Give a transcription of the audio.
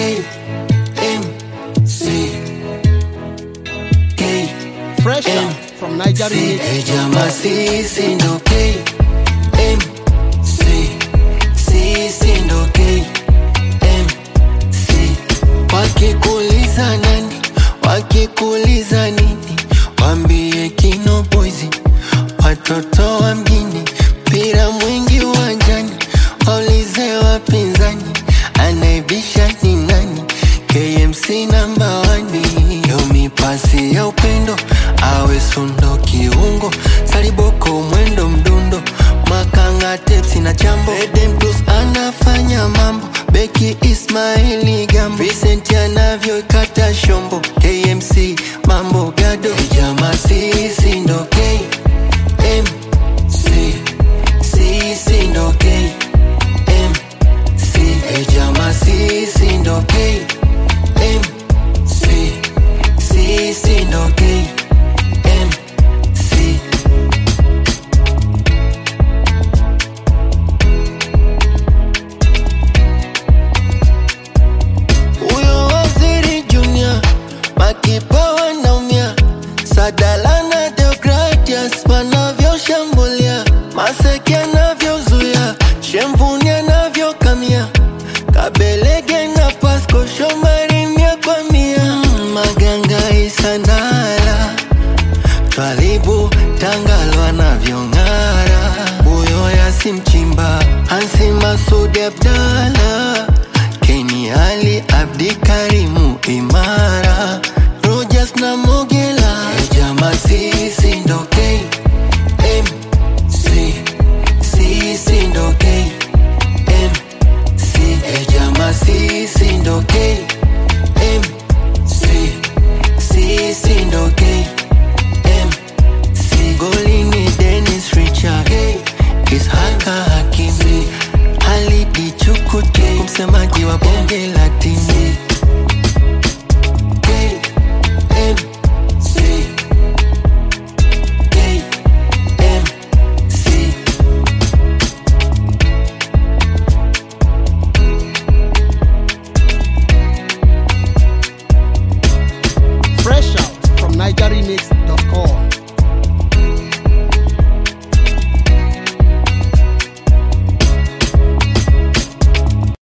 M C K Fresh out from Niger C Remix. Hey jama sisi ndo K M C sisi ndo K M C Wakikuuliza nani wakikuuliza nini wambie Kino Boys watoto wa mjini mpira mwingi uwanjani waulize wapinzani anaibisha ni nani KMC namba wani yo mipasi ya upendo awe sundo kiungo saliboko mwendo mdundo makanga tepsi na chambo Eden Plus anafanya mambo beki Ismaili Gambo Vincent anavyoikata shombo KMC mambo gado jama sisi ndo K M C sisi ndo K M C Hey jama sisi ndo K M C sisi ndo K M C Huyo waziri Junior makipa wanaumia, Sadala na Deogratias wanavyoshambulia, Maseki anavyozuia, Shemvuni anavyokamia, Kabelege na Pasco Shomari mia kwa mia, Mm, Maganga Isandala Twalibu Tangalo anavyong'ara, Buyo Yasi Mchimba, Hansi Masudi Abdala, Keni Ali Abdi Karimu Imara, Rogers na Mogela, Jama sisi ndo K M C sisi ndo K M C Jama sisi ndo K M C sisi ndo K M C golini Dennis Richard K Ishaka Hakimi Halidi Chukute msemaji wa bonge la timu